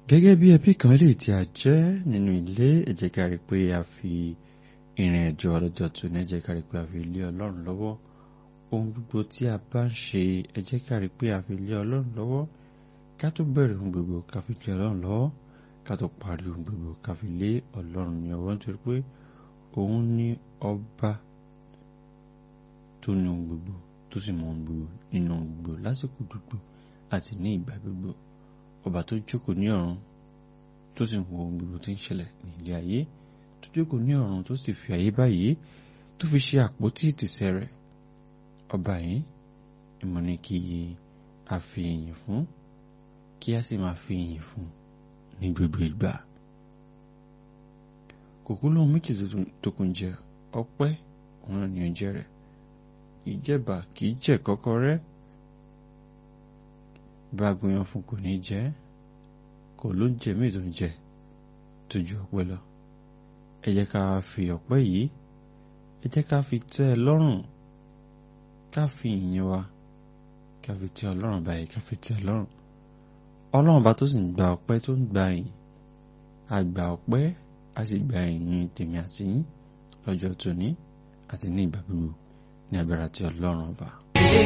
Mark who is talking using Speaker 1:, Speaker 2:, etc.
Speaker 1: gẹ́gẹ́ bí ẹbí kan lè tí a jẹ́ nínú ilé ẹ jẹ́ ká rí pé a fi ìrìn àjò ọlọ́jọ́ tó ní ẹ jẹ́ ká rí pé a fi lé ọlọ́run lọ́wọ́ ohun gbogbo tí a bá ń ṣe ẹ jẹ́ ká rí pé a fi lé ọlọ́run lọ́wọ́ ká tó bẹ̀rẹ̀ ohun gbogbo ká fi lé ọlọ́run lọ́wọ́ ká tó parí ohun gbogbo ká fi lé ọlọ́run ní ọwọ́ nítorí pé òun ní ọba tó ní ohun gbogbo tó sì mọ ohun gbogbo nínú ohun gbogbo lásìkò gbogbo àti ní ìgbà gbogbo ọba tó jókòó ní ọ̀run tó sì ń wo ohun gbogbo tí ń ṣẹlẹ̀ ní ilé ayé tó jókòó ní ọ̀run tó sì fi ayé báyìí tó fi ṣe àpótí ìtìsẹ̀ rẹ̀ ọba yìí ìmọ̀ ni kí a fi ìyìn fún kí a sì máa fi ìyìn fún ní gbogbo ìgbà kòkó lóhun méjì tó kún jẹ ọpẹ́ òun ni oúnjẹ rẹ̀ kì í jẹ̀bà kì í jẹ kọ́kọ́rẹ́ bá gbìyàn fún kò ní jẹ kò ló ń jẹ míì tó ń jẹ tó ju ọpẹ́ lọ ẹ jẹ́ ká fi ọpẹ́ yìí ẹ jẹ́ ká fi tẹ́ ẹ lọ́rùn ká fi ìyìn wa ká fi tẹ́ ọlọ́run báyìí ká fi tẹ́ ẹ lọ́rùn ọlọ́run bá tó sì ń gba ọpẹ́ tó ń gba ìyìn àgbà ọpẹ́ a sì gba ìyìn tèmi àti yín lọ́jọ́ tòní àti ní ìgbà gbogbo ní agbára tí ọlọ́run ọba.
Speaker 2: ilé